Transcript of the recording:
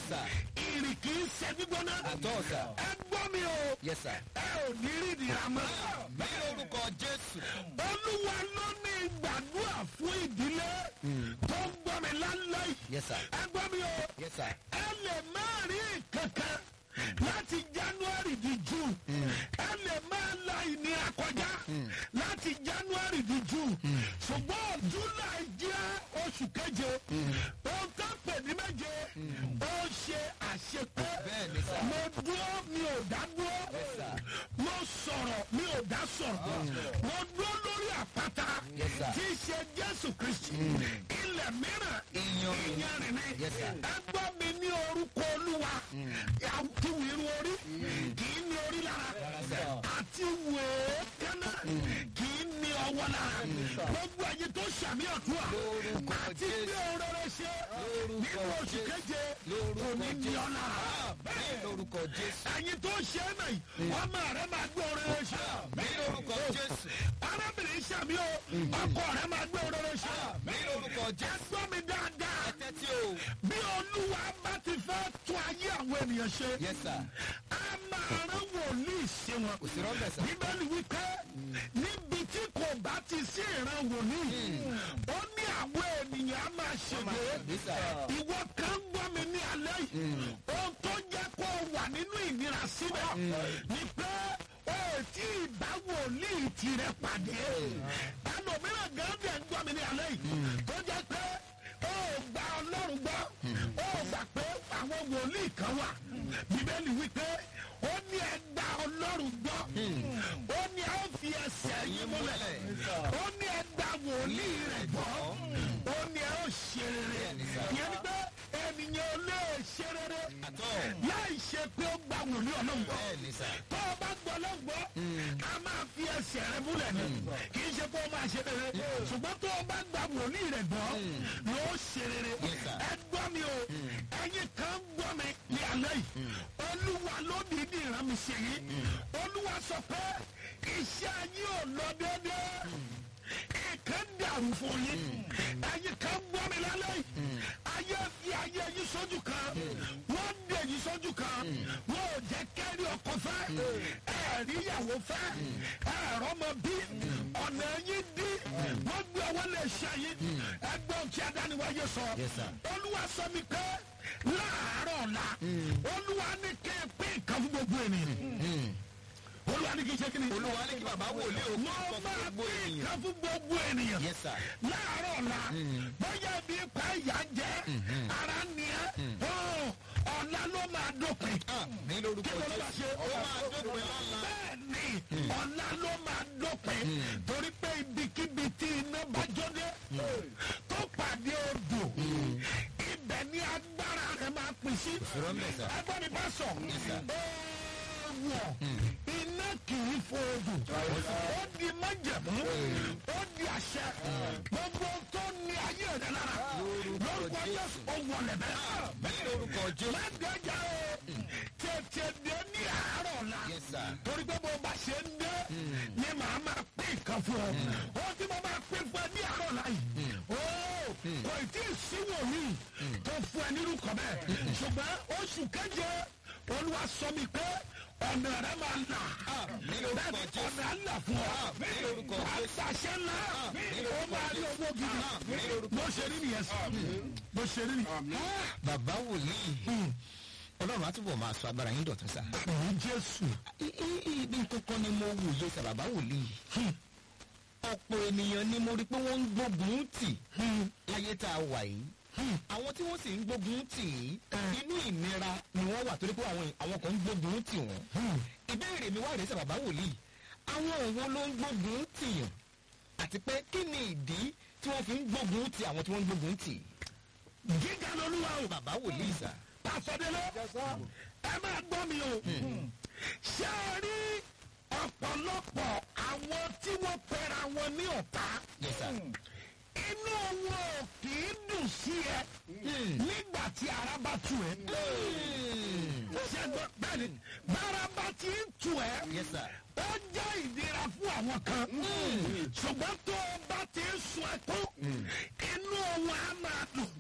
sir. ìrì kì í ṣe gbígbóná. àtọ́ sà. ẹ gbọ́ mi o. yes sir. ẹ ò ní rí ìdíra mọ́. ní orúkọ jésù. olúwa ló ní gbàdúrà fún ìdílé tó ń gbọ́ mi lálẹ́ yìí. yes sir. ẹ gbọ́ mi o. yes sir. ẹ lè má rí kankan láti january di june ẹ lè má la ìnira kọjá láti january di june ṣùgbọ́n july jẹ́ oṣù keje ohun tó pè ní méje ó ṣe àṣepé Bẹ́ẹ̀ ni sà. mo dúró mi ò dá dúró Yes, sir. mo sọ̀rọ̀ mi ò dá sọ̀rọ̀ mo dúró lórí àpáta Yes, sir. tí í ṣe jésù kristi ilẹ̀ mìíràn Iyanrìn. ìyanrìn ni Yes, sir. ẹ gbọ́ mi ní orúkọ olúwa àti wìrù orí kì í ní orí lára àti wèé kánná kì í ní ọwọ́ lára gbogbo ẹ̀yin tó ṣàmì ọ̀tún à Lórúkọ àti Jésù. bí òróró ṣe Lórúkọ nínú oṣù Jésù. keje kò Lórúkọ ní ní Jésù. ọ lára ní orúkọ jésù. ẹ̀yin tó ṣe é náà yìí ọmọ rẹ máa gbé òróró ṣe ní orúkọ jésù. arábìnrin ṣàmì o ọkọ rẹ máa gbé òróró ṣe ní orúkọ ẹ jésù. gbọ́ mi dáadáa ẹ tẹ́tí o. bí olúwa bá ti fẹ́ tún ayé àwọn ènìyàn ṣe yes sir. a máa rán wòlíì sí wọn. kò sí rọ́bẹ̀ sà. bíbélì wípé níbi tí kò bá ti sí ìran wòlíì ó ní àwọn ènìyàn á máa ṣègbè ṣègbè sà. ìwọ kan gbọ́ mi ní alẹ́ yìí ohun tó jẹ́ kó o wà nínú ìnira síbẹ̀ ni pé o ò tí ì bá wòlíì tirẹ̀ pàdé ẹlòmíràn gángan ń gbọ́ mi ní alẹ́ yìí tó jẹ́ pé o ò gba ọlọ́run gbọ́ o ò gbà pé àwọn wòlíì kan wà bíbélì wípé ó ní ẹ gba ọlọ́run gbọ́ ó ní ẹ ó fi ẹsẹ̀ yín múlẹ̀ ó ní ẹ gba wòlíì rẹ̀ gbọ́ ó ní ẹ ó ṣe rere yẹn ni pé ènìyàn ò lè ṣe rere àtọ́. láì ṣe pé ó gba wòlíì ọlọ́run gbọ́ bẹ́ẹ̀ ni sà. tó o bá gbọ́ ọlọ́run gbọ́ a máa fi ẹsẹ̀ rẹ múlẹ̀ ni kì í ṣe pé ó máa ṣe rere ṣùgbọ́n tó o bá gba wòlíì rẹ̀ gbọ́ yóò ṣe rere Yes, sir. ẹ gbọ́ mi o ẹ̀yin kan gbọ́ mi ní alẹ́ yìí olúwa ló dìídì rán mi ṣe yìí olúwa sọ pé iṣẹ́ yín ò lọ déédéé ìkan dàrú fún yín ẹ̀yin kan gbọ́ mi lálẹ́ yìí ayé fi ayé yín sójú kan wọ́n dé yín sójú kan wọ́n ò jẹ́ kẹ́rì ọkọ fẹ́ ẹ̀rí ìyàwó fẹ́ ẹ̀rọ ọmọ bí ọ̀nà yín dí wọ́n gbé ọwọ́ lè ṣe yín ẹgbẹ́ òkè adániwáyé sọ Yes, sir. olúwa sọ mi pé láàárọ̀ ọ̀la olúwa ní kẹ́ ẹ pín nǹkan fún gbogbo ènìyàn olúwa ní kí n ṣe kí ni olúwa ní kí bàbá wòlíì òkú wọ́n kọ́ fún máa gbogbo pín ènìyàn. nǹkan fún gbogbo ènìyàn yes sir. láàárọ̀ ọ̀la bóyá ibi ipa ìyá jẹ́ ara ni ẹ́ ọ̀la ló máa dópin ní lórúkọ kí ló bá jésù. ṣe ó máa dópin lọ́la. bẹ́ẹ̀ni ọ̀la ló máa dópin torí pé ibikíbi tí iná bá jóde tó pàdé odò ibẹ̀ ni agbára rẹ̀ máa pín sí Rọ́mbẹ̀ sà. ẹgbẹ́ mi bá sọ wọ̀ iná kì í fo odò ó di májẹ̀mú ó di àṣẹ gbogbo tó ní ayé rẹ̀ lára lórúkọ Jésù ó wọlé bẹ́ẹ̀ ní lórúkọ jésù. lágbájá o tètè dé ní àárọ̀ la yes sir. torí pé bó bá ṣe ń dé ni màá máa pín nǹkan fún ọ ó tí mo máa pín fún ẹ ní àárọ̀ la yìí ó kò tí ì sí wòlíì tó fún ẹ nírú kan bẹ́ẹ̀ ṣùgbọ́n oṣù keje olúwa sọ mi pé ọ̀nà rẹ máa là ní lórúkọ bẹ́ẹ̀ni jésù. ọ̀nà á là fún ọ ní lórúkọ jésù. àṣàṣẹ ńlá ó máa rí owó ní gidi lórúkọ bó ṣe rí nìyẹn sọ bó ṣe rí nìyẹn. bàbá wòlíì ọlọ́run á túbọ̀ máa sọ agbára yín dọ̀tún sá. ní jésù I- i- ibi kankan ni mo wòye sá bàbá wòlíì. ọ̀pọ̀ ènìyàn ni mo rí pé wọ́n ń gbógun tì láyé tá a wà yìí. àwọn tí wọ́n sì ń gbógun tì í inú ìnira ni wọ́n wà torí pé àwọn àwọn kan ń gbógun tì wọ́n. ìbéèrè mi wá rèé sá bàbá wòlíì. àwọn òwò ló ń gbógun tì yàn àti pé kí ni ìdí tí wọ́n fi ń gbógun tì àwọn tí wọ́n ń gbógun tì. gíga lolúwa o bàbá wòlíì sá. pàṣẹdélé ẹ máa gbọ́ mi o ṣé ẹ rí ọ̀pọ̀lọpọ̀ àwọn tí wọ́n pera wọn ní ọ̀tá yes sir. inú wọn ò kì í dùn sí ẹ nígbà tí ara bá tù ẹ. ṣé ẹ gbọ́ bẹ́ẹ̀ ni bára bá ti ń tù ẹ yes sir. ó jẹ́ ìdíra fún àwọn kan ṣùgbọ́n tó o bá ti ń sun ẹkún inú wọn á máa dùn.